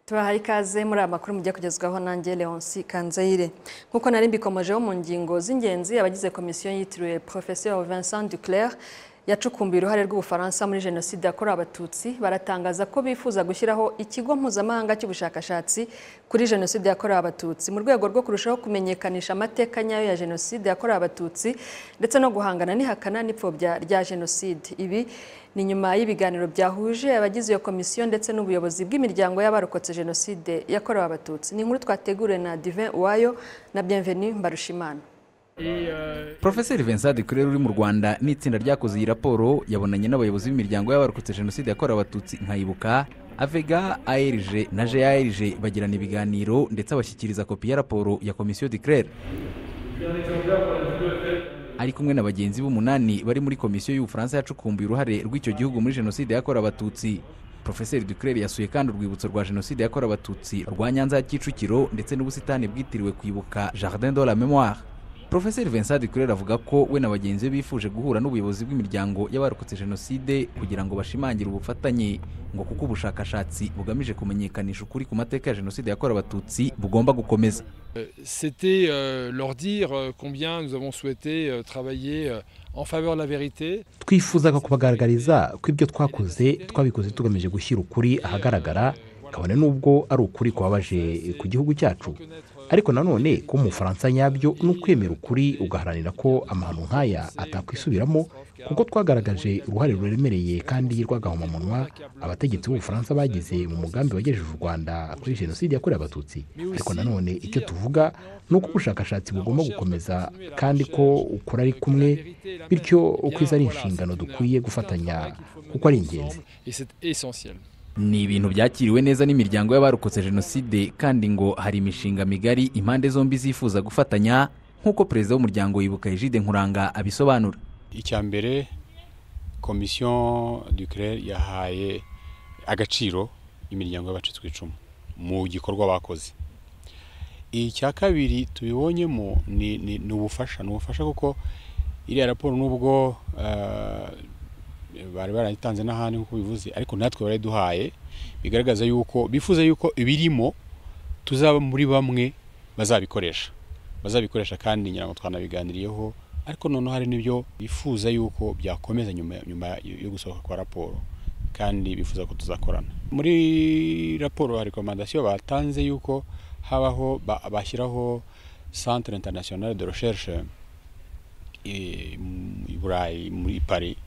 turahaye ikaze muri aya makuru mujya kugezwaho nanjye leonsi kanzayire nk'uko nari mbikomojeho mu ngingo z'ingenzi abagize komisiyo yitiriwe professeur vincent duclair yacukumbuye uruhare rw'ubufaransa muri jenoside yakorewe abatutsi baratangaza ko bifuza gushyiraho ikigo mpuzamahanga cy'ubushakashatsi kuri jenoside yakorewe abatutsi mu rwego rwo kurushaho kumenyekanisha amateka nyayo ya jenoside yakorewe abatutsi ndetse no guhangana n'ihakana n'ipfobya rya jenoside ibi ni nyuma y'ibiganiro byahuje abagize iyo komisiyo ndetse n'ubuyobozi bw'imiryango y'abarokotse jenoside yakorewe abatutsi ni inkuru twateguriwe na divin uwayo na bienvenu mbarushimana Profeseri Vincent Duclair uri mu Rwanda n'itsinda ryakoze iyi raporo yabonanye n'abayobozi b'imiryango y'abarokotse jenoside yakorewe abatutsi nkayibuka avega ARG na JARG bagirana ibiganiro ndetse abashyikiriza kopi ya raporo ya komisiyo Duclair ari kumwe na bagenzi b'umunani bari muri komisiyo y'ubufaransa yacukumbuye uruhare rw'icyo gihugu muri jenoside yakorewe abatutsi Profeseri Duclair yasuye kandi urwibutso rwa jenoside yakorewe abatutsi rwa Nyanza ya Kicukiro ndetse n'ubusitani bwitiriwe kwibuka Jardin de la Mémoire Profeseri Vincent Duclair avuga ko we na bagenzi be bifuje guhura n'ubuyobozi bw'imiryango y'abarokotse jenoside kugira ngo bashimangire ubufatanye ngo kuko ubushakashatsi bugamije kumenyekanisha ukuri ku mateka ya jenoside yakorewe abatutsi bugomba gukomeza C'était euh, leur dire euh, combien nous avons souhaité euh, travailler euh, en faveur de la vérité. twifuzaga kubagaragariza ko ibyo twakoze twabikoze tugamije gushyira ukuri ahagaragara kabone n'ubwo ari ukuri kubabaje ku gihugu cyacu ariko nanone ko umufaransa nyabyo ni ukwemera ukuri ugaharanira ko amahano nk'aya atakwisubiramo kuko twagaragaje uruhare ruremereye kandi rw'agahomamunwa abategetsi b'ubufaransa bagize mu mugambi wagejeje u rwanda kuri jenoside yakorewe abatutsi ariko nanone icyo tuvuga ni uko ubushakashatsi bugomba gukomeza kandi ko ukora ari kumwe bityo ukwiza ari inshingano dukwiye gufatanya kuko ari ingenzi Et c'est essentiel. ni ibintu byakiriwe neza n'imiryango y'abarokotse jenoside kandi ngo hari imishinga migari impande zombi zifuza gufatanya nk'uko perezida w'umuryango wibuka Egide nkuranga abisobanura icya mbere komisiyo duclair yahaye agaciro imiryango y'abacitse ku icumu mu gikorwa bakoze icya kabiri tubibonyemo ni ni- ni ubufasha ni ubufasha kuko iriya raporo nubwo eh, bari barayitanze n'ahandi nk'uko bivuze ariko natwe barayiduhaye bigaragaza yuko bifuza yuko ibirimo tuzaba muri bamwe bazabikoresha bazabikoresha kandi ngira ngo twanabiganiriyeho ariko noneho hari n'ibyo bifuza yuko byakomeza nyuma nyuma yo gusohoka kwa raporo kandi bifuza ko tuzakorana muri raporo hari rekomandasiyo batanze yuko habaho ba- bashyiraho centre international de recherche eh, mu- i burayi muri paris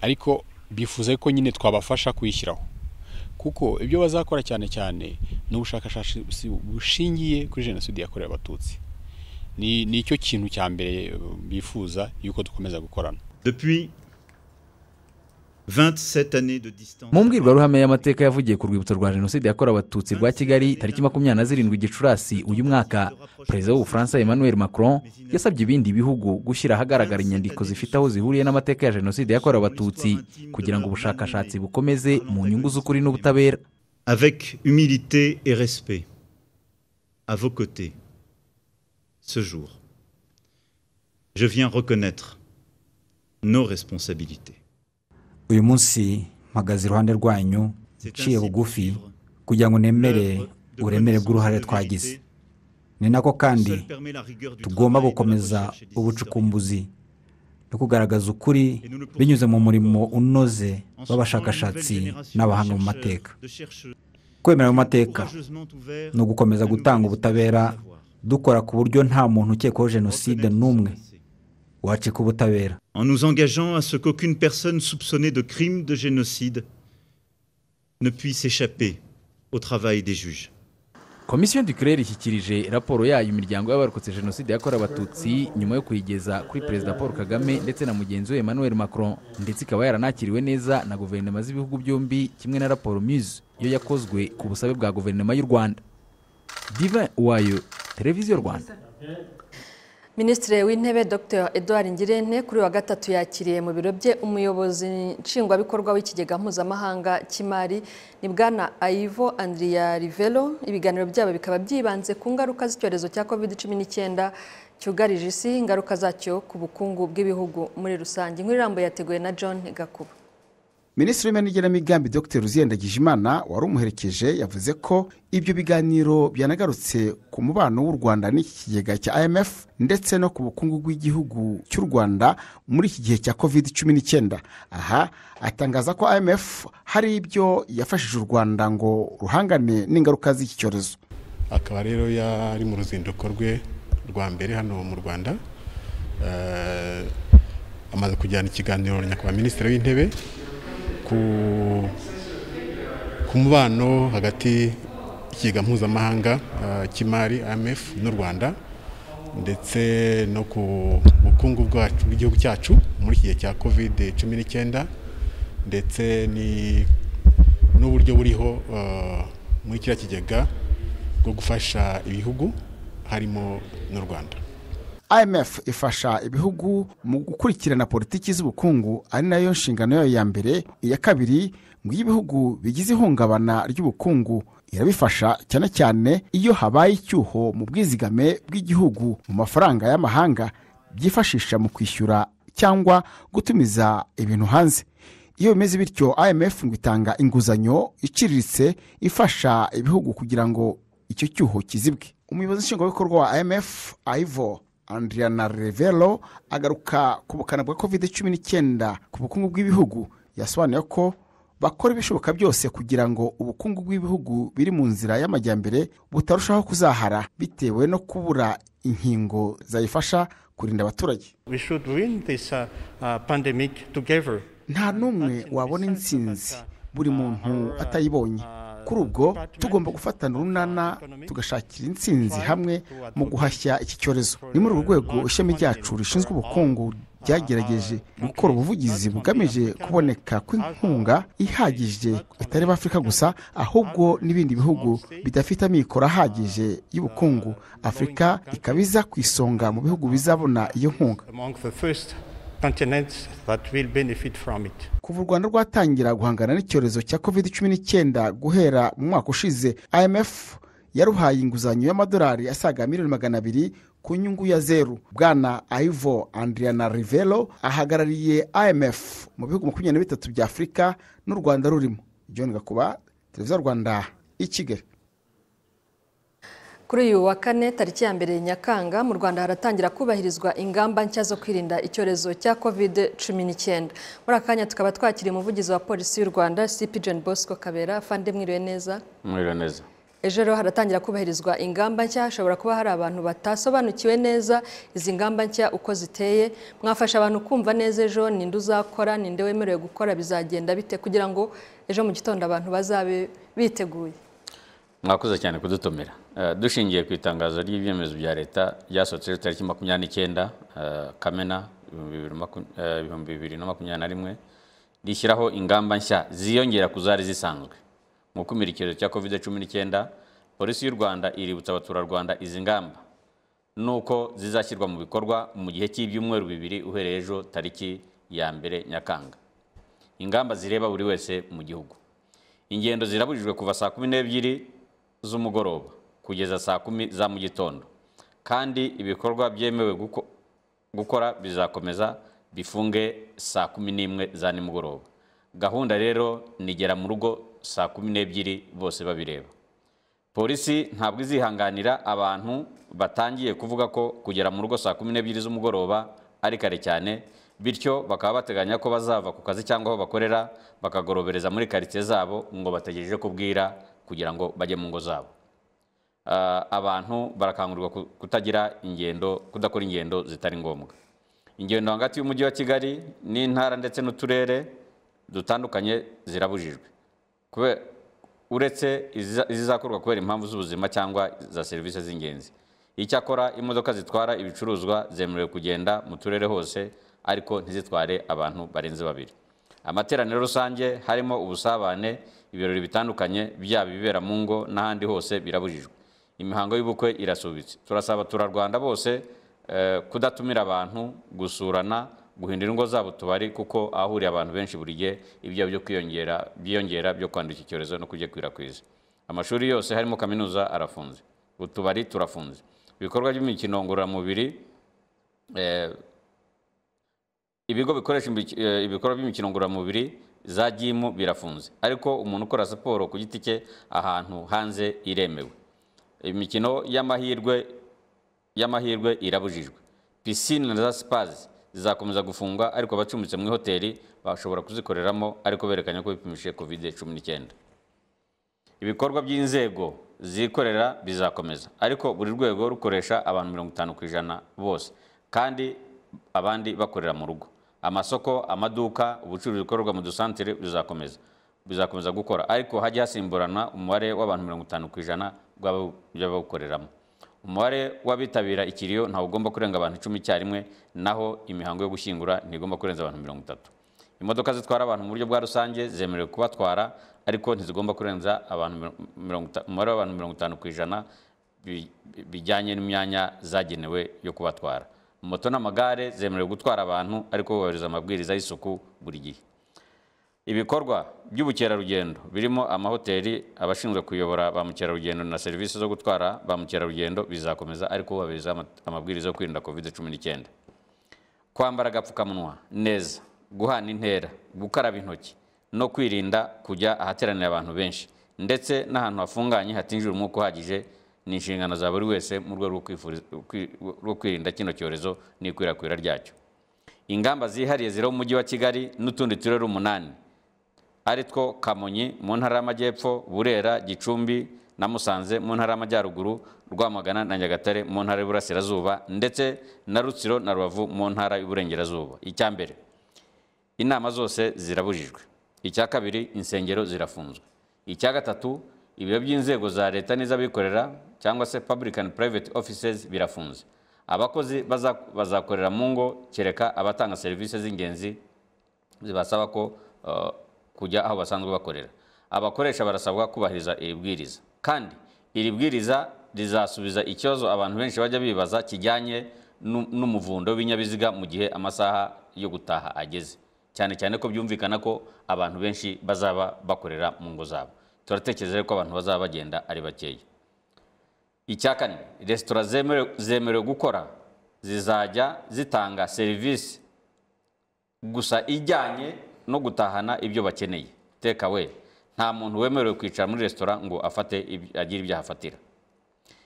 ariko bifuza ko nyine twabafasha kuyishyiraho kuko ibyo bazakora cyane cyane ni ubushakashatsi bushingiye kuri jenoside yakorewe abatutsi ni ni cyo kintu cya mbere eh, bifuza yuko dukomeza gukorana Depuis 27 années de distance. mu mbwirwaruhame y'amateka yavugiye ku rwibutso rwa jenoside yakorewe abatutsi rwa kigali tariki makumyabiri na zirindwi gicurasi uyu mwaka perezida w'ubufaransa emmanuel macron yasabye ibindi bihugu gushyira ahagaragara inyandiko zifite aho zihuriye n'amateka ya jenoside yakorewe abatutsi kugira ngo ubushakashatsi bukomeze mu nyungu z'ukuri n'ubutabera Avec humilité et respect, à vos côtés, ce jour, je viens reconnaître nos responsabilités. uyu munsi mpagaze iruhande rwanyu nciye bugufi kugira ngo nemere uburemere bw'uruhare twagize ni nako kandi tugomba gukomeza ubucukumbuzi no kugaragaza ukuri binyuze mu murimo unoze w'abashakashatsi n'abahanga mu mateka kwemera mu mateka ni ugukomeza gutanga ubutabera dukora ku buryo nta muntu ukekwaho jenoside n'umwe wacika ubutabera En nous engageant à ce qu'aucune personne soupçonnée de crime de génocide ne puisse échapper au travail des juges. komisiyo duclair ishyikirije raporo yayo imiryango y'abarokotse jenoside yakorewe abatutsi nyuma yo kuyigeza kuri perezida paul kagame ndetse na mugenzi we emmanuel macron ndetse ikaba yaranakiriwe neza na guverinoma z'ibihugu byombi kimwe na raporo muse yo yakozwe ku busabe bwa guverinoma y'u rwanda diva wayo televiziyo rwanda Minisitiri w'Intebe Dr Edouard Ngirente kuri wa gatatu yakiriye mu biro bye umuyobozi nshingwabikorwa w'ikigega mpuzamahanga cy'imari ni bwana Aivo Andrea Rivelo ibiganiro byabo bikaba byibanze ku ngaruka z'icyorezo cya COVID-19 cyugarije isi ingaruka zacyo ku bukungu bw'ibihugu muri rusange inkuru irambuye yateguwe na John Gakuba minisitiri w'imari n'igenamigambi dr Ruziyandagijimana wari umuherekeje yavuze ko ibyo biganiro byanagarutse ku mubano w'u rwanda n'iki kigega cya imf ndetse no ku bukungu bw'igihugu cy'u rwanda muri iki gihe cya covid cumi n'icyenda aha atangaza ko imf hari ibyo yafashije u rwanda ngo ruhangane n'ingaruka z'iki cyorezo akaba rero yari mu ruzinduko rwe rwa mbere hano mu rwanda amaze kujyana ikiganiro nyakubahwa minisitiri w'intebe ku mubano hagati y'ikigega mpuzamahanga cy'imari IMF n'u rwanda ndetse no ku bukungu bwacu bw'igihugu cyacu muri iki gihe cya kovide cumi n'icyenda ndetse n'uburyo buriho muri kiriya kigega bwo gufasha ibihugu harimo n'u rwanda imf ifasha ibihugu mu gukurikirana politiki z'ubukungu ari nayo nshingano yayo ya mbere iya kabiri ngo iyo ibihugu bigize ihungabana ry'ubukungu irabifasha cyane cyane iyo habaye icyuho mu bwizigame bw'igihugu mu mafaranga y'amahanga byifashisha mu kwishyura cyangwa gutumiza ibintu hanze iyo bimeze bityo imf ngo itanga inguzanyo iciriritse ifasha ibihugu kugira ngo icyo cyuho kizibwe umuyobozi nshingwabikorwa wa imf ayivo andriana revero agaruka ku bukana bwa covid cumi n'icyenda ku bukungu bw'ibihugu yasobanuye ko bakora ibishoboka byose kugira ngo ubukungu bw'ibihugu biri mu nzira y'amajyambere butarushaho kuzahara bitewe no kubura inkingo zayifasha kurinda abaturage nta n'umwe wabona insinzi buri muntu atayibonye kuri ubwo tugomba gufatana urunana tugashakira insinzi hamwe mu guhashya iki cyorezo ni muri uru rwego ishami ryacu rishinzwe ubukungu ryagerageje gukora ubuvugizi bugamije kuboneka kw'inkunga ihagije itari afurika gusa ahubwo n'ibindi bihugu bidafite amikoro ahagije y'ubukungu afurika ikaba iza ku isonga mu bihugu bizabona iyo nkunga kuva u rwanda rwatangira guhangana n'icyorezo cya covid cumi n'icyenda guhera mu mwaka ushize imf yaruhaye inguzanyo y'amadolari asaga miliyoni magana abiri ku nyungu ya zeru bwana ivo andriana rivero ahagarariye imf mu bihugu makumyabiri na bitatu bya afurika n'u rwanda rurimo john gakuba televiziyo rwanda i kigali kuri uyu wa kane tariki ya mbere nyakanga mu rwanda haratangira kubahirizwa ingamba nshya zo kwirinda icyorezo cya kovide cumi n'icyenda muri aka kanya tukaba twakiriye umuvugizi wa polisi y'u rwanda sipi joni bosco kabera fande mwiriwe neza mwiriwe neza ejo rero haratangira kubahirizwa ingamba nshya hashobora kuba hari abantu batasobanukiwe neza izi ngamba nshya uko ziteye mwafasha abantu kumva neza ejo ninde uzakora ninde wemerewe gukora bizagenda bite kugira ngo ejo mu gitondo abantu bazabe biteguye mwakoze cyane kudutumira dushingiye ku itangazo ry'ibyemezo bya leta ryasohotse ejo tariki makumyabiri n'icyenda kamena ibihumbi bibiri na makumyabiri na rimwe rishyiraho ingamba nshya ziyongera ku zari zisanzwe mu gukumira icyorezo cya kovide cumi n'icyenda polisi y'u rwanda iributsa abaturarwanda izi ngamba nuko zizashyirwa mu bikorwa mu gihe cy'ibyumweru bibiri uhereye ejo tariki ya mbere nyakanga ingamba zireba buri wese mu gihugu ingendo zirabujijwe kuva saa kumi n'ebyiri z'umugoroba kugeza saa kumi za mu gitondo kandi ibikorwa byemewe gukora bizakomeza bifunge saa kumi n'imwe za nimugoroba gahunda rero nigera mu rugo saa kumi n'ebyiri bose babireba polisi ntabwo izihanganira abantu batangiye kuvuga ko kugera mu rugo saa kumi n'ebyiri z'umugoroba ari kare cyane bityo bakaba bateganya ko bazava ku kazi cyangwa aho bakorera bakagorobereza muri karitsiye zabo ngo bategereje kubwira kugira ngo bajye mu ngo zabo abantu barakangurirwa kutagira ingendo kudakora ingendo zitari ngombwa ingendo hagati y'umujyi wa kigali n'intara ndetse n'uturere dutandukanye zirabujijwe uretse izizakorwa kubera impamvu z'ubuzima cyangwa za serivisi z'ingenzi icyakora imodoka zitwara ibicuruzwa zemerewe kugenda mu turere hose ariko ntizitware abantu barenze babiri amateraniro rusange harimo ubusabane ibirori bitandukanye byaba ibibera mu ngo n'ahandi hose birabujijwe imihango y'ubukwe irasubitse turasaba abaturarwanda bose kudatumira abantu gusurana guhindura ingo zabo tubari kuko ahahuriye abantu benshi buri gihe ibyo byo kwiyongera byiyongera byo kwandura iki cyorezo no kugikwirakwiza amashuri yose harimo kaminuza arafunze utubari turafunze ibikorwa by'imikino ngororamubiri ibigo bikoresha ibikorwa by'imikino ngororamubiri za gimu birafunze ariko umuntu ukora siporo ku giti cye ahantu hanze iremewe imikino y'amahirwe y'amahirwe irabujijwe pisine na za sipazi zizakomeza gufungwa ariko abacumbitse mu ihoteli bashobora kuzikoreramo ariko berekanye ko bipimishije kovide cumi n'icyenda ibikorwa by'inzego zikorera bizakomeza ariko buri rwego rukoresha abantu mirongo itanu ku ijana bose kandi abandi bakorera mu rugo amasoko amaduka ubucuruzi bukorerwa mu dusantere bizakomeza bizakomeza gukora ariko hajya hasimburana umubare w'abantu mirongo itanu ku ijana by'abawukoreramo umubare w'abitabira ikiriyo ntawe ugomba kurenga abantu icumi icyarimwe naho imihango yo gushyingura ntigomba kurenza abantu mirongo itatu imodoka zitwara abantu mu buryo bwa rusange zemerewe kubatwara ariko ntizigomba kurenza umubare w'abantu mirongo itanu ku ijana bijyanye n'imyanya zagenewe yo kubatwara moto n'amagare zemerewe gutwara abantu ariko bubahiriza amabwiriza y'isuku buri gihe ibikorwa by'ubukerarugendo birimo amahoteli abashinzwe kuyobora ba mukerarugendo na serivisi zo gutwara ba mukerarugendo bizakomeza ariko bubahiriza amabwiriza yo kwirinda covid cumi n'icyenda kwambara agapfukamunwa neza guhana intera gukaraba intoki no kwirinda kujya ahateranira abantu benshi ndetse n'ahantu hafunganye hatinjira umwuka uhagije ni inshingano za buri wese mu rwego rwo kwirinda kino cyorezo n'ikwirakwira ryacyo ingamba zihariye ziri mu mujyi wa kigali n'utundi turere umunani ari two kamonyi mu ntara y'amajyepfo burera gicumbi na musanze mu ntara y'amajyaruguru rwamagana na nyagatare mu ntara y'uburasirazuba ndetse na rutsiro na rubavu mu ntara y'uburengerazuba icya mbere inama zose zirabujijwe icya kabiri insengero zirafunzwe icya gatatu ibiro by'inzego za leta n'iz'abikorera cyangwa se public and private offices birafunze abakozi bazakorera mu ngo kereka abatanga serivisi z'ingenzi zibasaba ko kujya aho basanzwe bakorera abakoresha barasabwa kubahiriza iri bwiriza kandi iri bwiriza rizasubiza ikibazo abantu benshi bajya bibaza kijyanye n'umuvundo w'ibinyabiziga mu gihe amasaha yo gutaha ageze cyane cyane ko byumvikana ko abantu benshi bazaba bakorera mu ngo zabo turatekereza ko abantu bazaba bagenda ari bakeya icya kane resitora zemerewe gukora zizajya zitanga serivisi gusa ijyanye no gutahana ibyo bakeneye teka we nta muntu wemerewe kwicara muri resitora ngo afate agire ibyo ahafatira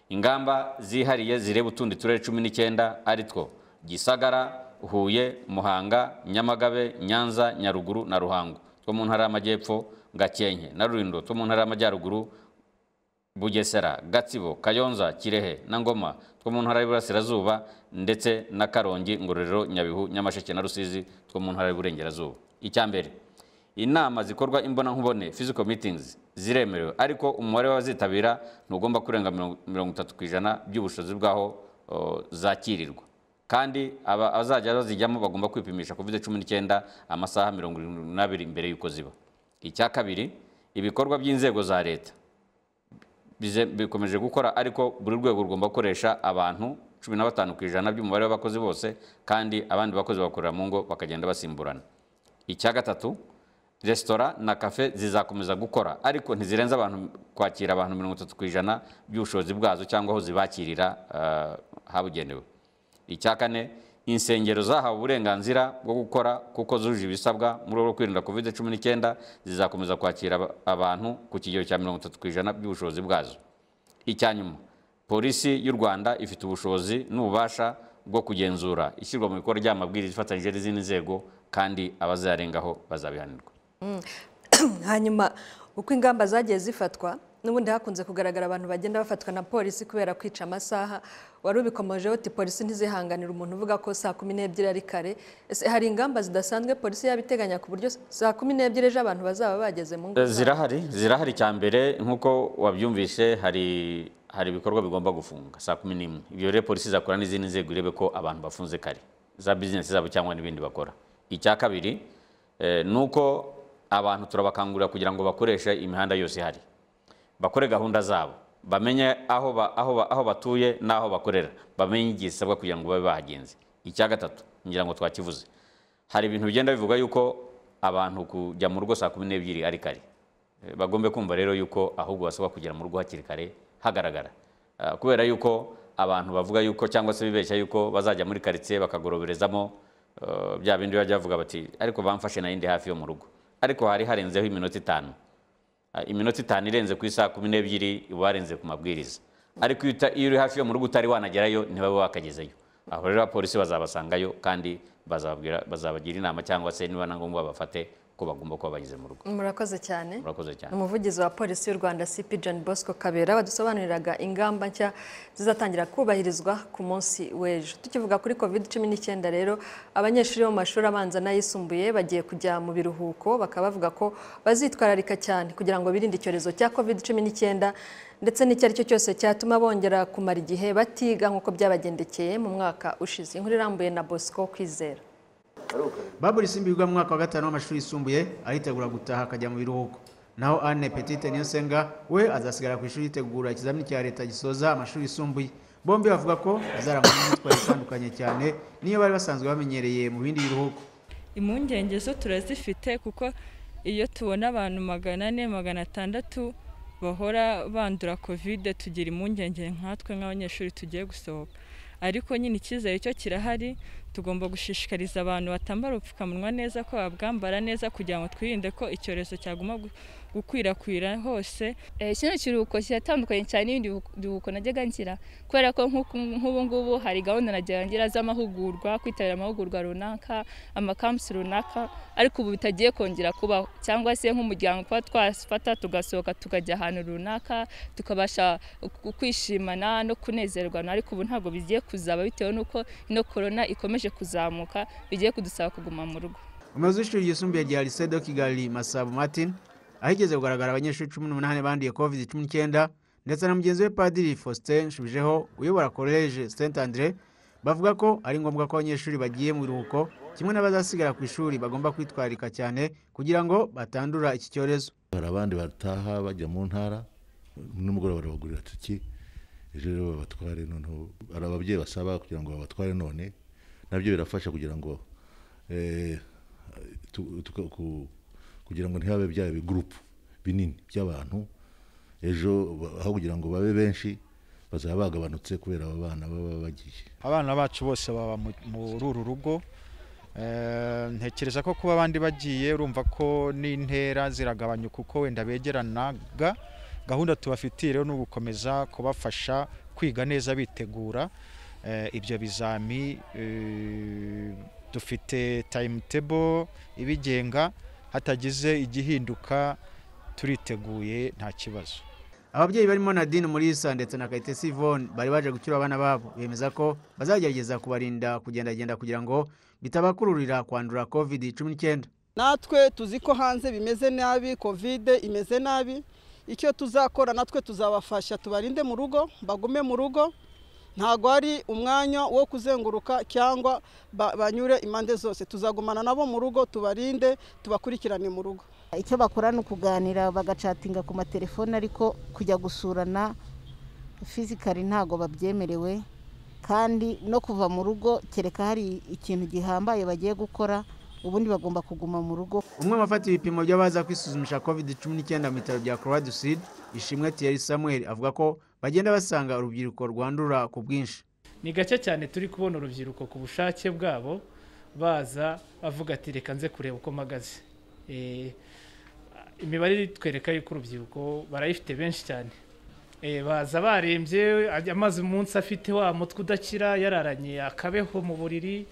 ingamba zihariye zireba utundi turere cumi n'icyenda ari two gisagara Huye Muhanga Nyamagabe Nyanza Nyaruguru na Ruhango two mu ntara y'amajyepfo Gakenke na Rulindo two mu ntara y'amajyaruguru Bugesera Gatsibo Kayonza Kirehe na Ngoma two mu ntara y'Iburasirazuba ndetse na Karongi Ngororero Nyabihu Nyamasheke na Rusizi two mu ntara y'Iburengerazuba icya mbere inama zikorwa imbonankubone physical meetings ziremerewe ariko umubare w'abazitabira ntugomba kurenga mirongo itatu ku ijana by'ubushobozi bw'aho zakirirwa kandi abazajya bazijyamo bagomba kwipimisha covid cumi n'icyenda amasaha mirongo irindwi n'abiri mbere y'uko ziba icya kabiri ibikorwa by'inzego za leta bikomeje gukora ariko buri rwego rugomba gukoresha abantu cumi na batanu ku ijana by'umubare w'abakozi bose kandi abandi bakozi bakorera mu ngo bakagenda basimburana icya gatatu resitora na kafe zizakomeza gukora ariko ntizirenze abantu kwakira abantu mirongo itatu ku ijana by'ubushobozi bwazo cyangwa aho zibakirira habugenewe icya kane insengero zahawe uburenganzira bwo gukora kuko zujuje ibisabwa mu rwego rwo kwirinda covid cumi n'icyenda zizakomeza kwakira abantu ku kigero cya mirongo itatu ku ijana by'ubushobozi bwazo icya nyuma polisi y'u rwanda ifite ubushobozi n'ububasha bwo kugenzura ishyirwa mu bikorwa ry'amabwiriza ifatanyije n'izindi nzego kandi abazayarengaho bazabihanirwa hanyuma uko ingamba zagiye zifatwa n'ubundi hakunze kugaragara abantu bagenda bafatwa na polisi kubera kwica amasaha wari ubikomojeho uti polisi ntizihanganira umuntu uvuga ko saa kumi n'ebyiri ari kare ese hari ingamba zidasanzwe polisi yabiteganya ku buryo saa kumi n'ebyiri ejo abantu bazaba bageze mu ngo zirahari zirahari cya mbere nk'uko wabyumvise hari hari ibikorwa bigomba gufunga saa kumi n'imwe ibyo rero polisi izakora n'izindi nzego irebe ko abantu bafunze kare za bizinesi zabo cyangwa n'ibindi bakora icya kabiri ni uko abantu turabakangurira kugira ngo bakoreshe imihanda yose ihari bakore gahunda zabo bamenye aho batuye n'aho bakorera bamenye igihe zisabwa kugira ngo babe bahagenze icya gatatu ngira ngo twakivuze hari ibintu bigenda bivuga yuko abantu kujya mu rugo saa kumi n'ebyiri ari kare bagombe kumva rero yuko ahubwo basabwa kugera mu rugo hakiri kare hagaragara kubera yuko abantu bavuga yuko cyangwa se bibeshya yuko bazajya muri karitsiye bakagoroberezamo bya bindi bajya bavuga bati ariko bamfashe nayindi hafi yo mu rugo ariko hari harenzeho iminota itanu iminota itanu irenze ku isaha kumi n'ebyiri uba warenze ku mabwiriza ariko iyo uri hafi yo mu rugo utari wanagerayo ntibabe wakagezeyo aho rero abapolisi bazabasangayo kandi bazabagira inama cyangwa se niba na ngombwa babafate ko bagomba kuba bageze mu rugo murakoze cyane murakoze cyane umuvugizi wa polisi y'u rwanda cp john bosco kabera wadusobanuriraga ingamba nshya zizatangira kubahirizwa ku munsi w'ejo tukivuga kuri covid cumi n'icyenda rero abanyeshuri bo mu mashuri abanza n'ayisumbuye bagiye kujya mu biruhuko bakaba bavuga ko bazitwararika cyane kugira ngo birinde icyorezo cya covid cumi n'icyenda ndetse n'icyo ari cyo cyose cyatuma bongera kumara igihe batiga nk'uko byabagendekeye mu mwaka ushize inkuru irambuye na bosco kwizera baburi simbirwa mu mwaka wa gatanu w'amashuri yisumbuye aritegura gutaha akajya mu biruhuko naho anne petite niyosenga we azasigara ku ishuri yitegura ikizamini cya leta gisoza amashuri yisumbuye bombi bavuga ko bazarangwa n'imyitwarire itandukanye cyane niyo bari basanzwe bamenyereye mu bindi biruhuko impungenge zo turazifite kuko iyo tubona abantu magana ane magana atandatu bahora bandura kovide tugira impungenge nkatwe nk'abanyeshuri tugiye gusohoka ariko nyine icyizere cyo kirahari tugomba gushishikariza abantu batambara ubupfukamunwa neza ko babwambara neza kugira ngo twirinde ko icyorezo cyaguma gukwirakwira hose kino kiruhuko kiratandukanye cyane n'ibindi biruhuko najyaga ngira kubera ko nk'ubu ngubu hari gahunda najyaga ngira z'amahugurwa kwitabira amahugurwa runaka amakampusi runaka ariko ubu bitagiye kongera kubaho cyangwa se nk'umuryango kuba twafata tugasohoka tukajya ahantu runaka tukabasha kwishimana no kunezerwa ariko ubu ntabwo bigiye kuzaba bitewe n'uko ino korona ikomeje kuzamuka bigiye kudusaba kuguma mu rugo umuyobozi w'ishuri ryisumbuye rya lisedo kigali masabu martin ahigeze kugaragara abanyeshuri cumi n'umunani banduye covid cumi n'icyenda ndetse na mugenzi we padiri faustin nshubijeho uyobora koleje saint andre bavuga ko ari ngombwa ko abanyeshuri bagiye mu biruhuko kimwe n'abazasigara ku ishuri bagomba kwitwararika cyane kugira ngo batandura iki cyorezo hari abandi bataha bajya mu ntara nimugoroba barabagurira tuki rero babatware noneho hari ababyeyi basaba kugira ngo babatware none nabyo birafasha kugira ngo kugira ngo ntihabe bya bigurupu binini by'abantu ejo aho kugira ngo babe benshi bazaba bagabanutse kubera aba bana baba bagiye abana bacu bose baba muri uru rugo ntekereza ko kuba abandi bagiye urumva ko n'intera ziragabanyuka uko wenda begeranaga gahunda tubafitiye rero ni ugukomeza kubafasha kwiga neza bitegura ibyo bizami dufite timetable ibigenga hatagize igihinduka turiteguye nta kibazo ababyeyi barimo nadine murisa ndetse na kayitesi ivone bari baje gucyura abana babo bemeza ko bazagerageza kubarinda kugendagenda kugira ngo bitabakururira kwandura covid cumi n'icyenda natwe tuzi ko hanze bimeze nabi covid imeze nabi icyo tuzakora natwe tuzabafasha tubarinde mu rugo bagume mu rugo ntabwo hari umwanya wo kuzenguruka cyangwa banyure impande zose tuzagumana nabo mu rugo tubarinde tubakurikirane mu rugo icyo bakora ni ukuganira bagacatinga ku matelefone ariko kujya gusurana fizikari ntabwo babyemerewe kandi no kuva mu rugo kereka hari ikintu gihambaye bagiye gukora ubundi bagomba kuguma mu rugo umwe mu bafata ibipimo by'abaza kwisuzumisha covid cumi n'icyenda mu bitaro bya croix du sud ishimwe thierry samuel avuga ko bagenda basanga urubyiruko rwandura ku bwinshi ni gake cyane turi kubona urubyiruko ku bushake bwabo baza avuga ati reka nze kureba uko mpagaze imibare twereka yuko urubyiruko barayifite benshi cyane baza barembye amaze umunsi afite wa mutwe udakira yararanye akabeho mu buriri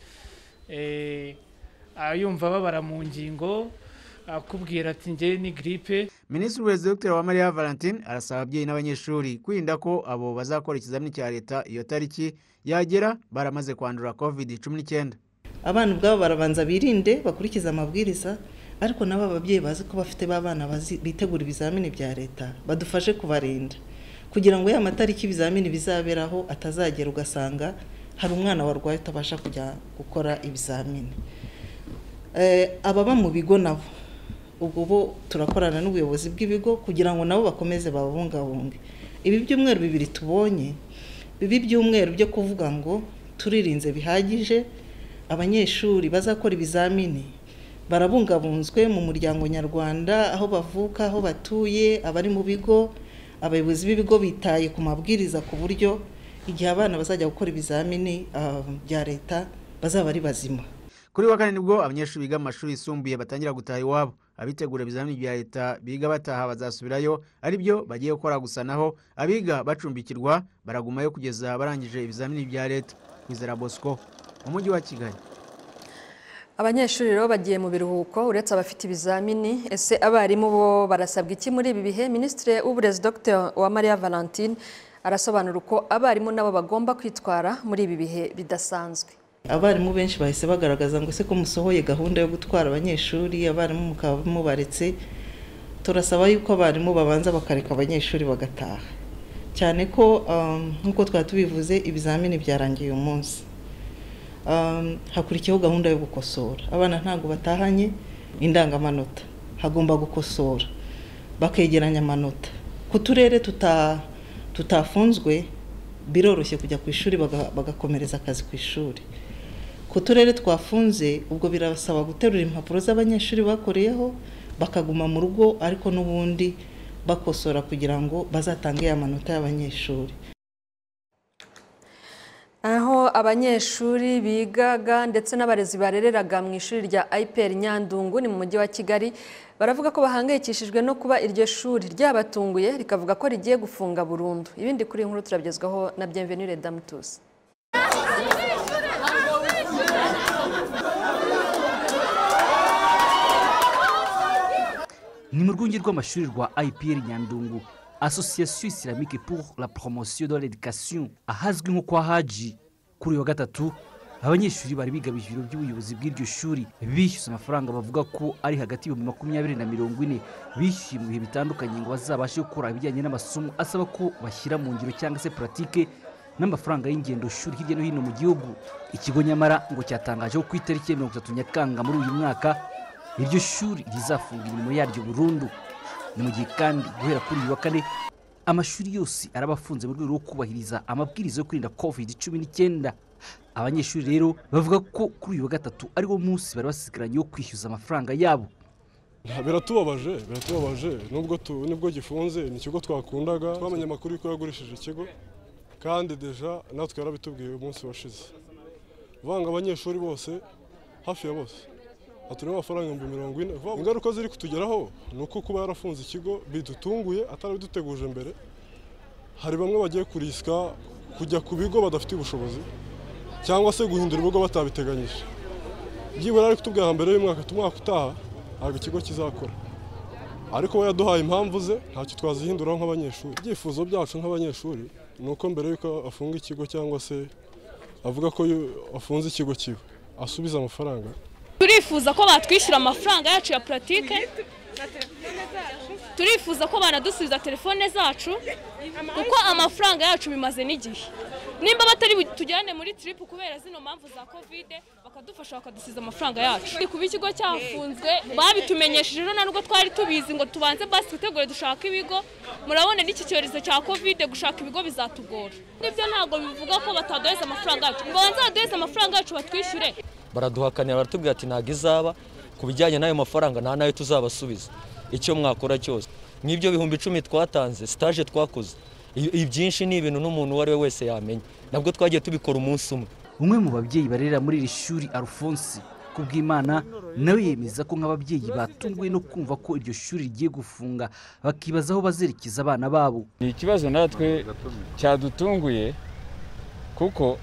yumva babara mu ngingo akubwira ati ngewe ni giripe minisitiri w'uburezi dr uwamariya valentine arasaba ababyeyi n'abanyeshuri kwirinda ko abo bazakora ikizamini cya leta iyo tariki yagera baramaze kwandura covid cumi n'icyenda abana ubwabo barabanza birinde bakurikize amabwiriza ariko nabo ababyeyi bazi ko bafite b'abana bitegura ibizamini bya leta badufashe kubarinda kugira ngo ya matariki ibizamini bizaberaho atazagera ugasanga hari umwana warwaye utabasha kujya gukora ibizamini ababa mu bigo nabo ubwo bo turakorana n'ubuyobozi bw'ibigo kugira ngo nabo bakomeze babungabunge ibi byumweru bibiri tubonye bibi byumweru byo kuvuga ngo turirinze bihagije abanyeshuri bazakora ibizamini barabungabunzwe mu muryango nyarwanda aho bavuka aho batuye abari mu bigo abayobozi b'ibigo bitaye ku mabwiriza ku buryo igihe abana bazajya gukora ibizamini bya leta bazaba ari bazima kuri wa kane nibwo abanyeshuri biga mu mashuri yisumbuye batangira gutaha iwabo abitegura ibizamini bya leta biga bataha bazasubirayo ari byo bagiye gukora gusa naho abiga bacumbikirwa baragumayo kugeza barangije ibizamini bya leta kwizera bosco mu mujyi wa kigali abanyeshuri rero bagiye mu biruhuko uretse abafite ibizamini ese abarimu bo barasabwa iki muri ibi bihe minisitiri w'uburezi dr uwamariya valentine arasobanura uko abarimu nabo bagomba kwitwara muri ibi bihe bidasanzwe abarimu benshi bahise bagaragaza ngo ese ko musohoye gahunda yo gutwara abanyeshuri abarimu mukaba mubaretse turasaba yuko abarimu babanza bakareka abanyeshuri bagataha cyane ko nk'uko twari tubivuze ibizamini byarangiye uyu munsi hakurikiyeho gahunda yo gukosora abana ntabwo batahanye indangamanota hagomba gukosora bakegeranya amanota ku turere tutafunzwe biroroshye kujya ku ishuri bagakomereza akazi ku ishuri ku turere twafunze ubwo birasaba guterura impapuro z'abanyeshuri bakoreyeho bakaguma mu rugo ariko n'ubundi bakosora kugira ngo bazatange amanota y'abanyeshuri aho abanyeshuri bigaga ndetse n'abarezi barereraga mu ishuri rya IPR Nyandungu ni mu mujyi wa Kigali baravuga ko bahangayikishijwe no kuba iryo shuri ryabatunguye rikavuga ko rigiye gufunga burundu ibindi kuri inkuru turabigezwaho na Bienvenue Damutus ni mu rwunge rw'amashuri rwa IPR Nyandungu association islamique pour la promotion de l'education ahazwi nko kwa haji kuri wa gatatu abanyeshuri bari bigabije ibiro by'ubuyobozi bw'iryo shuri bishyuza amafaranga bavuga ko ari hagati y'ibihumbi makumyabiri na mirongo ine bishyuye mu bihe bitandukanye ngo bazabashe gukora ibijyanye n'amasomo asaba ko bashyira mu ngiro cyangwa se puratike n'amafaranga y'ingendo shuri hirya no hino mu gihugu ikigo nyamara ngo cyatangaje ko ku itariki ya mirongo itatu nyakanga muri uyu mwaka iryo shuri rizafunga imirimo yaryo burundu ni mu gihe kandi guhera kuri uyu wa kane amashuri yose araba afunze mu rwego rwo kubahiriza amabwiriza yo kwirinda covid cumi n'icyenda abanyeshuri rero bavuga ko kuri uyu wa gatatu ariwo munsi bari basigaranye wo kwishyuza amafaranga yabo biratubabaje biratubabaje nubwo nibwo gifunze ni ikigo twakundaga twamenye amakuru y'uko yagurishije ikigo kandi deja natwe yarabitubwiye umunsi washize uvanga abanyeshuri bose hafi ya bose atureba amafaranga ibihumbi mirongo ine ingaruka ziri kutugeraho ni uko kuba yarafunze ikigo bidutunguye atarabiduteguje mbere hari bamwe bagiye kurisika kujya ku bigo badafite ubushobozi cyangwa se guhindura ibigo batabiteganyije byibura ari kutubwira mbere y'umwaka umwaka utaha ntabwo ikigo kizakora ariko we yaduhaye impamvu ze ntacyo twazihinduraho nk'abanyeshuri ibyifuzo byacu nk'abanyeshuri ni uko mbere y'uko afunga ikigo cyangwa se avuga ko afunze ikigo kiwe asubiza amafaranga turifuza ko batwishyura amafaranga yacu ya puratike turifuza ko banadusubiza telefone zacu kuko amafaranga yacu bimaze n'igihe nimba batari tujyane muri tiripu kubera zino mpamvu za kovide bakadufasha bakadusiza amafaranga yacu kuba ikigo cyafunzwe babitumenyesheje rero ntabwo twari tubizi ngo tubanze basi twitegure dushaka ibigo murabona n'iki cyorezo cya kovide gushaka ibigo bizatugora n'ibyo ntabwo bivuga ko bataduheza amafaranga yacu ngo banze baduheze amafaranga yacu batwishyure baraduhakanira baratubwira ati ntabwo izaba ku bijyanye n'ayo mafaranga nta n'ayo tuzabasubiza icyo mwakora cyose nk'ibyo bihumbi icumi twatanze sitaje twakoze ibyinshi ni ibintu n'umuntu uwo ari we wese yamenya nabwo twagiye tubikora umunsi umwe umwe mu babyeyi barerera muri iri shuri arufonsi kubw'imana nawe yemeza ko nk'ababyeyi batunguwe no kumva ko iryo shuri rigiye gufunga bakibaza aho bazerekeza abana babo ni ikibazo natwe cyadutunguye kuko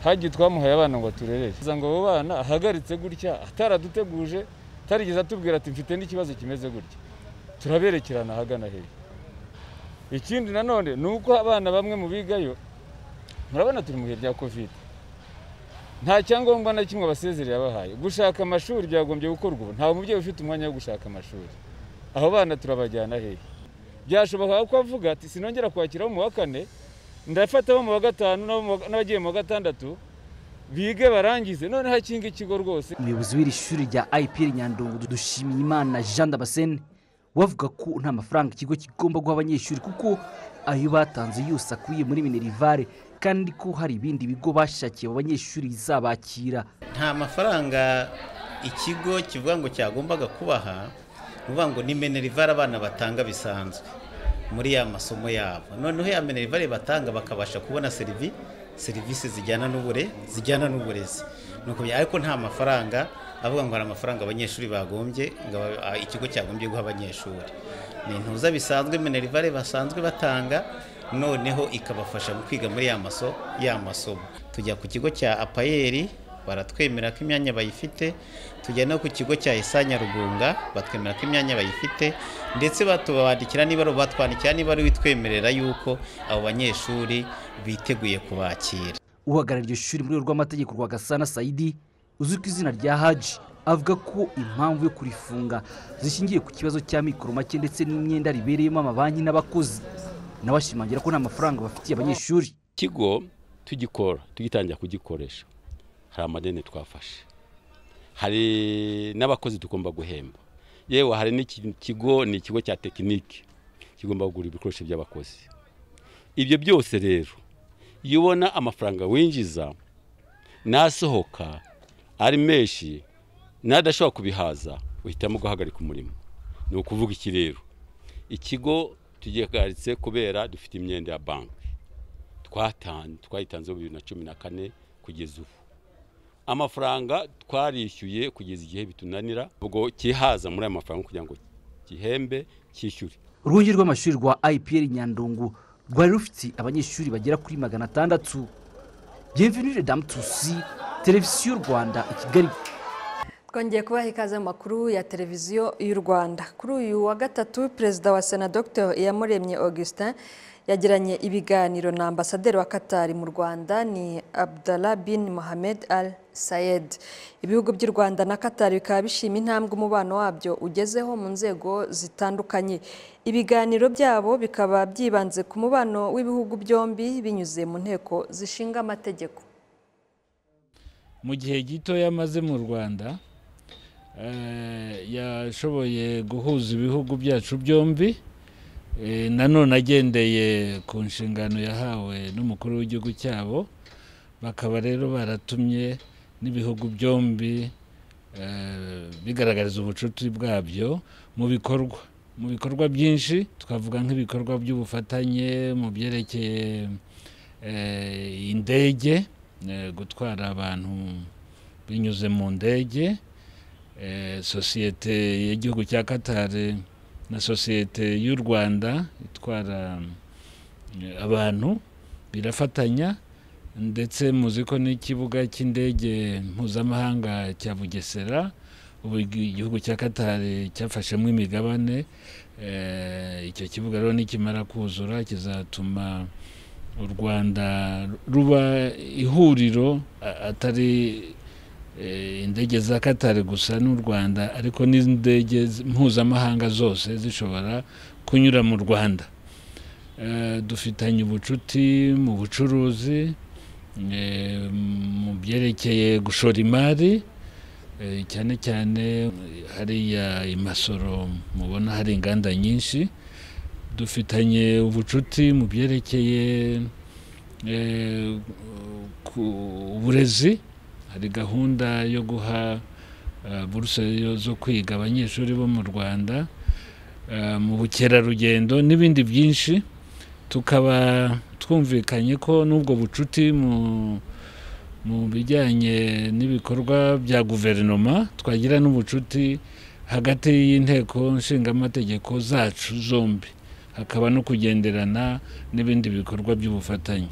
hagiye twamuhaye abana ngo turerere ngo abo bana ahagaritse gutya ataraduteguje atarigeze atubwira ati mfite n'ikibazo kimeze gutya turaberekerana ahagana hejuru ikindi nanone ni uko abana bamwe mu bigayo murabona turi mu bihe bya kovide nta cyangombwa na kimwe basezereye abahaye gushaka amashuri byagombye gukorwa ubu nta mubyeyi ufite umwanya wo gushaka amashuri abo bana turabajyana hehe byashoboka ko avuga ati sinongera kwakiraho mu wa kane ndafata abo mu wa gatanu n'abagiye mu wa gatandatu bige barangize none hakinga ikigo rwose umuyobozi w'iri shuri rya ipr nyandungu dushimiye imana jean damascene wavuga ko nta mafaranga ikigo kigomba guha abanyeshuri kuko ayo batanze yose akubiye muri minerivare kandi ko hari ibindi bigo bashakiye abo banyeshuri bizabakira nta mafaranga ikigo kivuga ngo cyagombaga kubaha uvuga ngo ni minerivare abana batanga bisanzwe muri ya masomo yabo noneho ya minerivare batanga bakabasha kubona serivisi serivisi zijyana n'ubure zijyana n'uburezi ni ukubya ariko nta mafaranga avuga ngo hari amafaranga abanyeshuri bagombye ngo aba- ikigo cyagombye guha abanyeshuri ni intuza bisanzwe minerivare basanzwe batanga noneho ikabafasha mu kwiga muri ya maso ya masomo tujya ku kigo cya apayeri baratwemera ko imyanya bayifite tujya no ku kigo cya isa nyarugunga batwemera ko imyanya bayifite ndetse batubandikira niba ari- batwandikira niba ari witwemerera yuko abo banyeshuri biteguye kubakira uhagarariye iryo shuri muri rwego rw'amategeko rwa gasana sayidi uzwi ku izina rya haji avuga ko impamvu yo kurifunga zishingiye ku kibazo cya mikoro make ndetse n'imyenda ribereyemo amabanki n'abakozi nawe ashimangira ko nta mafaranga bafitiye abanyeshuri ikigo tugikora tugitangira kugikoresha hari amadeni twafashe hari n'abakozi tugomba guhemba yewe hari n'iki kigo ni ikigo cya tekinike kigomba kugura ibikoresho by'abakozi ibyo byose rero iyo ubona amafaranga winjiza n'asohoka ari menshi n'adashobora kubihaza uhitamo guhagarika umurimo ni ukuvuga iki rero ikigo tugihagaritse kubera dufite imyenda ya banki twatanye twayitanzeho bibiri na cumi na kane kugeza ubu amafaranga twarishyuye kugeza igihe bitunanira ubwo kihaza muri ayo mafaranga kugira ngo gihembe cyishyure urwunge rw'amashuri rwa ipr nyandungu rwari rufite abanyeshuri bagera kuri magana atandatu bienvenue damu tusi televiziyo rwanda i kigali twongeye kubaha ikaze mu makuru ya televiziyo y'u rwanda kuri uyu wa gatatu perezida wa sena dr iyamuremye augustin yagiranye ibiganiro na ambasaderi wa katari mu rwanda ni abdallah bin mohamed al sayed ibihugu by'u rwanda na katari bikaba bishima intambwe umubano wabyo ugezeho mu nzego zitandukanye ibiganiro byabo bikaba byibanze ku mubano w'ibihugu byombi binyuze mu nteko zishinga amategeko mu gihe gito yamaze mu rwanda eh, yashoboye guhuza ibihugu byacu byombi eh, nanone agendeye ku nshingano yahawe n'umukuru w'igihugu cyabo bakaba rero baratumye n'ibihugu byombi eh, bigaragariza ubucuti bwabyo mu bikorwa mu bikorwa byinshi twavuga nk'ibikorwa by'ubufatanye mu byerekeye eh, indege eh, gutwara abantu binyuze mu ndege eh, sosiyete y'igihugu cya katari na sosiyete y'u rwanda itwara eh, abantu birafatanya ndetse muzi ko n'ikibuga cy'indege mpuzamahanga cya bugesera ubu igihugu cya katari cyafashemo imigabane eh, icyo kibuga rero nikimara kuzura kizatuma u rwanda ruba ihuriro a- atari eh, indege za katari gusa n'u rwanda ariko n'indege z- mpuzamahanga zose zishobora kunyura mu rwanda Eh, dufitanye ubucuti mu bucuruzi eh, mu byerekeye gushora imari eh, cyane cyane eh, hariya i masoro mubona hari inganda nyinshi dufitanye ubucuti mu byerekeye eh, ku- uburezi hari gahunda yo guha eh, buruse yo- zo kwiga abanyeshuri bo mu rwanda eh, mu bukerarugendo n'ibindi byinshi tukaba twumvikanye ko n'ubwo bucuti mu mu bijyanye n'ibikorwa bya guverinoma twagira n'ubucuti hagati y'inteko nshingamategeko zacu zombi hakaba no kugenderana n'ibindi bikorwa by'ubufatanye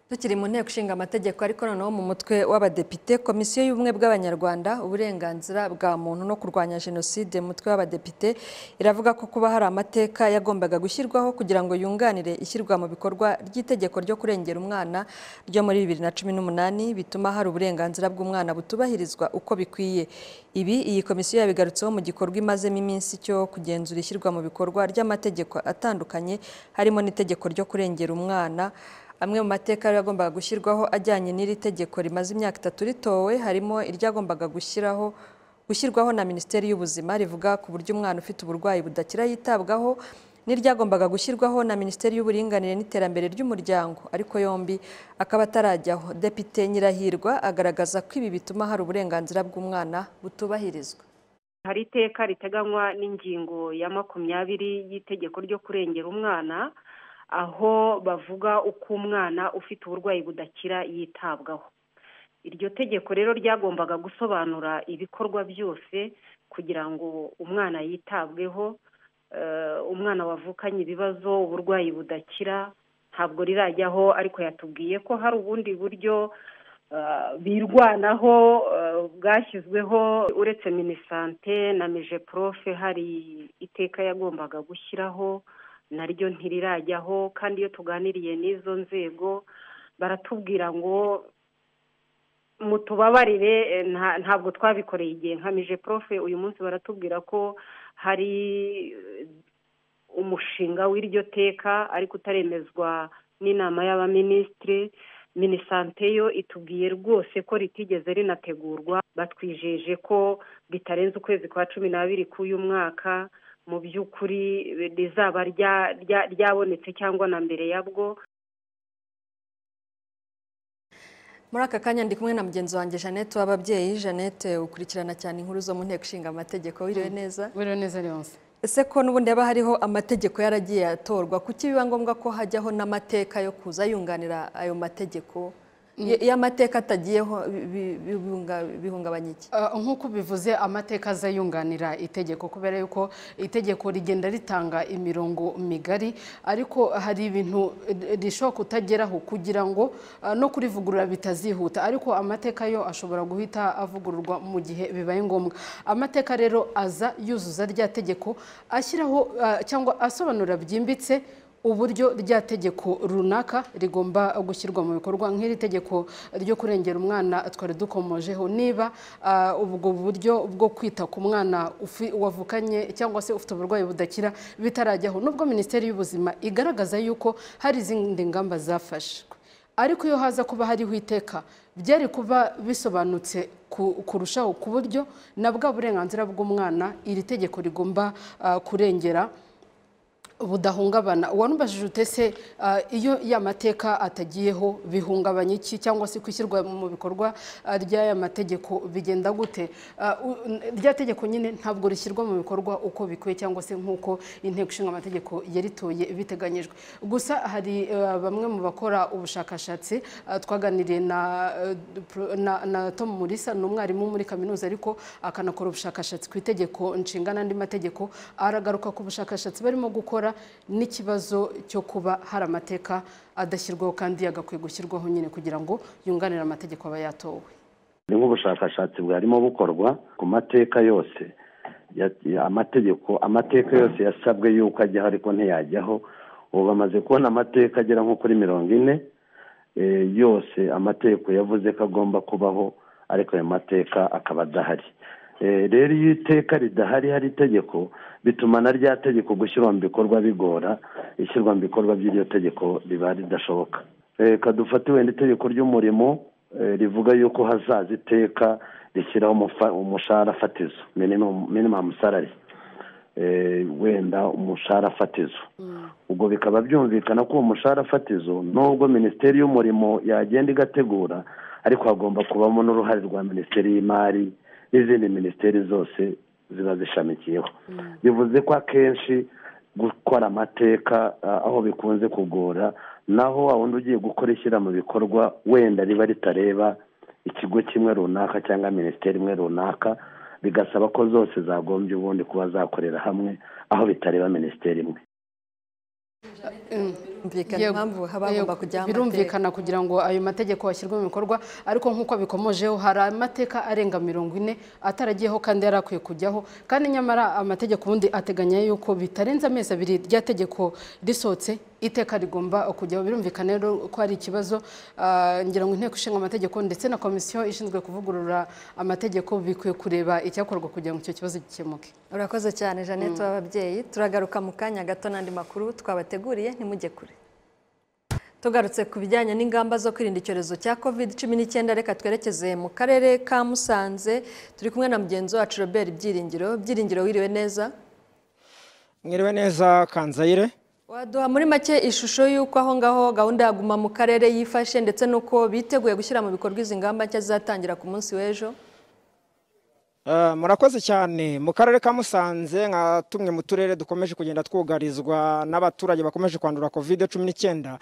Tukiri mu nteko ishinga amategeko ariko noneho mu mutwe w'abadepite komisiyo y'ubumwe bw'abanyarwanda uburenganzira bwa muntu no kurwanya jenoside mu mutwe w'abadepite iravuga ko kuba hari amateka yagombaga gushyirwaho kugira ngo yunganire ishyirwa mu bikorwa ry'itegeko ryo kurengera umwana ryo muri bibiri na cumi n'umunani bituma hari uburenganzira bw'umwana butubahirizwa uko bikwiye ibi iyi komisiyo yabigarutseho mu gikorwa imazemo iminsi cyo kugenzura ishyirwa mu bikorwa ry'amategeko atandukanye harimo n'itegeko ryo kurengera umwana amwe mu mateka yari yagombaga gushyirwaho ajyanye n'iri tegeko rimaze imyaka itatu ritowe harimo iryagombaga gushyiraho gushyirwaho na minisiteri y'ubuzima rivuga ku buryo umwana ufite uburwayi budakira yitabwaho n'iryagombaga gushyirwaho na minisiteri y'uburinganire n'iterambere ry'umuryango ariko yombi akaba atarajyaho depite nyirahirwa agaragaza ko ibi bituma hari uburenganzira bw'umwana butubahirizwa hari iteka riteganywa n'ingingo ya makumyabiri y'Itegeko ryo kurengera umwana aho bavuga uko umwana ufite uburwayi budakira yitabwaho iryo tegeko rero ryagombaga gusobanura ibikorwa byose kugira ngo umwana yitabweho umwana wavukanye ibibazo uburwayi budakira ntabwo rirajyaho ariko yatubwiye ko hari ubundi buryo birwanaho bwashyizweho uretse minisante na meje porofe hari iteka yagombaga gushyiraho naryo ntirirajyaho kandi iyo tuganiriye n'izo nzego baratubwira ngo mutubabarire ntabwo twabikoreye igihe nka mije porofe uyu munsi baratubwira ko hari umushinga w'iryo teka ariko utaremezwa n'inama y'abaminisitiri minisante yo itubwiye rwose ko ritigeze rinategurwa batwijeje ko bitarenze ukwezi kwa cumi n'abiri k'uyu mwaka mu by'ukuri rizaba ryabonetse cyangwa na mbere yabwo muri aka kanya ndi kumwe na mugenzi wanjye jeannette w'ababyeyi jeannette ukurikirana cyane inkuru zo mu nteko ishinga amategeko wiriwe neza wiriwe neza yose ese ko n'ubundi haba hariho amategeko yaragiye atorwa kuki biba ngombwa ko hajyaho n'amateka yo kuza yunganira ayo mategeko iyo amateka atagiyeho bihungabanya iki nk'uko bivuze amateka aza yunganira itegeko kubera yuko itegeko rigenda ritanga imirongo migari ariko hari ibintu rishobora kutageraho kugira ngo no kurivugurura bitazihuta ariko amateka yo ashobora guhita avugururwa mu gihe bibaye ngombwa amateka rero aza yuzuza rya tegeko ashyiraho cyangwa asobanura byimbitse uburyo rya tegeko runaka rigomba gushyirwa mu bikorwa nk'iri tegeko ryo kurengera umwana twari dukomojeho niba ubwo buryo bwo kwita ku mwana wavukanye cyangwa se ufite uburwayi budakira bitarajyaho nubwo minisiteri y'ubuzima igaragaza yuko hari izindi ngamba zafashwe ariko iyo haza kuba hariho iteka byari kuba bisobanutse kurushaho ku buryo na bwa burenganzira bw'umwana iri tegeko rigomba kurengera budahungabana wanubajije utese iyo ya mateka atagiyeho bihungabanya iki cyangwa se kwishyirwa mu bikorwa ry'aya mategeko bigenda gute rya tegeko nyine ntabwo rishyirwa mu bikorwa uko bikwiye cyangwa se nk'uko inteko ishinga amategeko yaritoye biteganyijwe gusa hari bamwe mu bakora ubushakashatsi twaganiriye na tom murisa ni umwarimu muri kaminuza ariko akanakora ubushakashatsi ku itegeko nshinga n'andi mategeko aragaruka ku bushakashatsi barimo gukora n'ikibazo cyo kuba hari amateka adashyirwaho kandi yagakwiye gushyirwaho nyine kugira ngo yunganire amategeko aba yatowe ni nk'ubushakashatsi bwarimo bukorwa ku mateka yose amategeko amateka yose yasabwe yuko ajyaho ariko ntiyajyaho ubu bamaze kubona amateka agera nko kuri mirongo ine yose amategeko yavuze ko agomba kubaho ariko ayo mateka akaba adahari rero iyo iteka ridahari hari itegeko bituma na rya tegeko gushyirwa mu bikorwa bigora ishyirwa mu bikorwa by'iryo tegeko riba ridashoboka kadufate wenda itegeko ry'umurimo rivuga yuko hazaza iteka rishyiraho umushahara fatizo minimamu salari wenda umushahara fatizo ubwo bikaba byumvikana ko uwo mushahara fatizo nubwo minisiteri y'umurimo yagenda igategura ariko hagomba kubamo n'uruhare rwa minisiteri y'imari n'izindi minisiteri zose ziba zishamikiyeho bivuze ko akenshi gukora amateka aho bikunze kugora naho wa wundi ugiye gukora ishyira mu bikorwa wenda riba ritareba ikigo kimwe runaka cyangwa minisiteri imwe runaka bigasaba ko zose zagombye ubundi kuba zakorera hamwe aho bitareba minisiteri imwe birumvikana kugira ngo ayo mategeko ashyirwe mu bikorwa ariko nk'uko bikomojeho hari amateka arenga mirongo ine ataragiyeho kandi yari akwiye kujyaho kandi nyamara amategeko ubundi ateganya yuko bitarenze amezi abiri rya tegeko risohotse iteka rigomba kujyaho birumvikana rero ko hari ikibazo ngira ngo inteko ishinga amategeko ndetse na komisiyo ishinzwe kuvugurura amategeko bikwiye kureba icyakorwa kugira ngo icyo kibazo gikemuke urakoze cyane jeannette w'ababyeyi turagaruka mu kanya gato n'andi makuru twabateguriye ntimujye kure tugarutse ku bijyanye n'ingamba zo kwirinda icyorezo cya covid cumi n'icyenda reka twerekeze mu karere ka musanze turi kumwe na mugenzi wacu robert byiringiro byiringiro wiriwe neza mwiriwe neza kanzayire waduha muri make ishusho y'uko aho ngaho gahunda ya guma mu karere yifashe ndetse n'uko biteguye gushyira mu bikorwa izi ngamba nshya zizatangira ku munsi w'ejo murakoze cyane mu karere ka musanze nka tumwe mu turere dukomeje kugenda twugarizwa n'abaturage bakomeje kwandura kovide cumi n'icyenda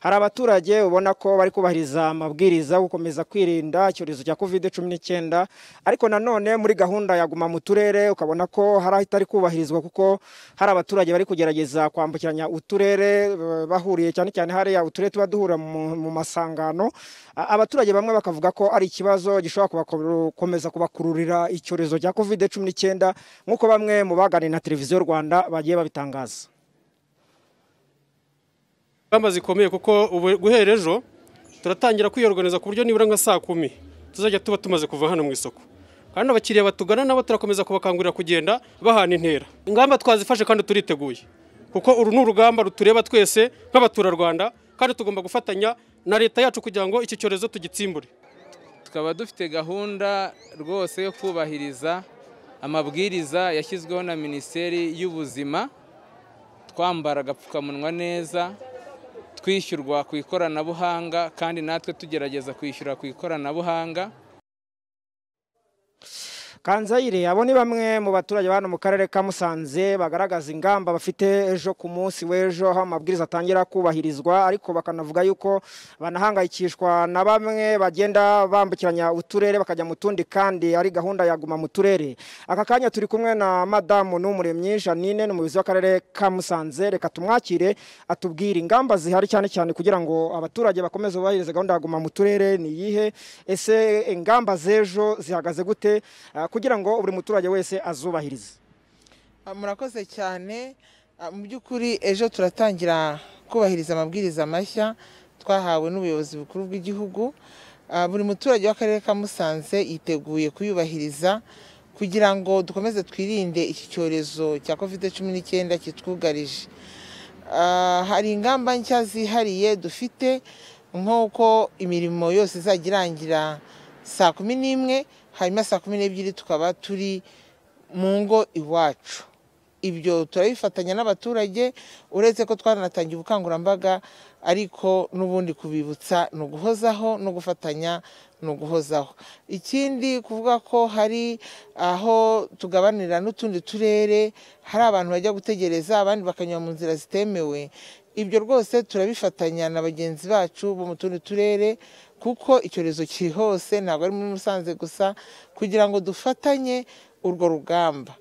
hari abaturage ubona ko bari kubahiriza amabwiriza yo gukomeza kwirinda icyorezo cya kovide cumi n'icyenda ariko nanone muri gahunda ya guma mu turere ukabona ko hari ahitari kubahirizwa kuko hari abaturage bari kugerageza kwambukiranya uturere eh, bahuriye cyane cyane hariya uturere tuba duhura mu mu masangano A- abaturage bamwe bakavuga ko ari ikibazo gishobora kubakuru- gukomeza kubakururira icyo icyorezo cya kovide cumi n'icyenda nk'uko bamwe mu baganiriye na televiziyo rwanda bagiye babitangaza ingamba zikomeye kuko ubu guhera ejo turatangira kwiyorganiza ku buryo nibura nka saa kumi tuzajya tuba tumaze kuva hano mu isoko kandi abakiriya batugana nabo turakomeza kubakangurira kugenda bahana intera ingamba twazifashe kandi turiteguye kuko uru ni urugamba rutureba twese nk'abaturarwanda kandi tugomba gufatanya na leta yacu kugira ngo iki cyorezo tugitsimbure tukaba dufite gahunda rwose yo kubahiriza amabwiriza yashyizweho na minisiteri y'ubuzima twambara agapfukamunwa neza twishyurwa ku ikoranabuhanga kandi natwe tugerageza kwishyura ku ikoranabuhanga kanzayire abo ni bamwe mu baturage ba hano mu karere ka musanze bagaragaza ingamba bafite ejo ku munsi w'ejo aho amabwiriza atangira kubahirizwa ariko bakanavuga yuko banahangayikishwa na bamwe bagenda bambukiranya uturere bakajya mu tundi kandi ari gahunda ya guma mu turere aka kanya turi kumwe na madamu n'umuremyi janine n'umuyobozi w'akarere ka musanze reka tumwakire atubwire ingamba zihari cyane cyane kugira ngo abaturage bakomeze bubahirize gahunda ya guma mu turere ni iyihe ese ingamba z'ejo zihagaze gute Ah, kugira ngo buri muturage wese azubahirize Ah, murakoze cyane Ah, mu by'ukuri ejo turatangira kubahiriza amabwiriza mashya twahawe n'ubuyobozi bukuru bw'igihugu Ah, buri muturage w'akarere ka musanze yiteguye kuyubahiriza kugira ngo dukomeze twirinde iki cyorezo cya covid cumi n'icyenda kitwugarije Ah, hari ingamba nshya zihariye dufite nk'uko imirimo yose izajya irangira saa kumi n'imwe hanyuma saa kumi n'ebyiri tukaba turi mu ngo iwacu ibyo turabifatanya n'abaturage uretse ko twaranatangiye ubukangurambaga ariko n'ubundi kubibutsa ni uguhozaho no gufatanya ni uguhozaho ikindi kuvuga ko hari aho tugabanira n'utundi turere hari abantu bajya gutegereza abandi bakanyura mu nzira zitemewe ibyo rwose turabifatanya na bagenzi bacu bo mu tundi turere kuko icyorezo kiri hose ntabwo ari muri musanze gusa kugira ngo dufatanye urwo rugamba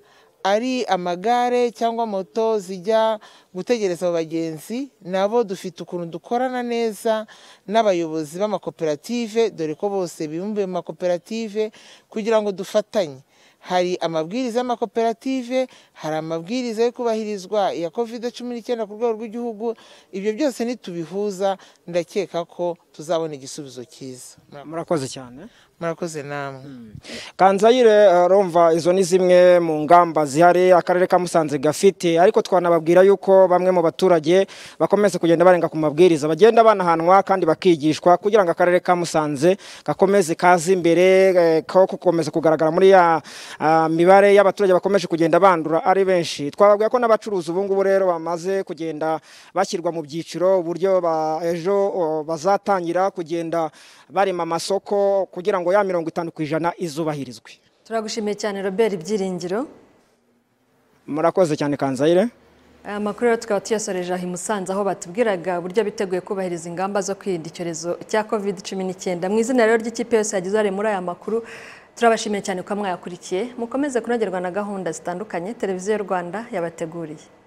ari amagare cyangwa moto zijya gutegereza abo bagenzi nabo dufite ukuntu dukorana neza n'abayobozi b'amakoperative dore ko bose bibumbiye mu makoperative kugira ngo dufatanye hari amabwiriza y'amakoperative hari amabwiriza yo kubahirizwa ya covid cumi n'icyenda ku rwego rw'igihugu ibyo byose nitubihuza ndakeka ko tuzabona igisubizo cyiza murakoze cyane murakoze namwe kanzayire rumva izo ni zimwe mu ngamba zihari akarere ka musanze gafite ariko twanababwira yuko bamwe mu baturage bakomeza kugenda barenga ku mabwiriza bagenda banahanwa kandi bakigishwa kugira ngo akarere ka musanze gakomeze kaze imbere eh, ko gukomeza kugaragara muri ya ah, mibare y'abaturage bakomeje kugenda bandura ari benshi twababwira ko n'abacuruzi ubu ngubu rero bamaze kugenda bashyirwa mu byiciro uburyo ba- ejo oh, bazatangira kugenda barema amasoko kugira ngo ya mirongo itanu ku ijana izubahirizwe turagushimiye cyane robert ibyiringiro murakoze cyane kanzayire aya makuru rero tukaba tuyasoreje aha i musanze aho batubwiraga uburyo biteguye kubahiriza ingamba zo kwirinda icyorezo cya covid cumi n'icyenda mu izina rero ry'ikipe yose yagize uruhare muri aya makuru turabashimiye cyane kuba mwayakurikiye mukomeze kunogerwa na gahunda zitandukanye televiziyo rwanda yabateguriye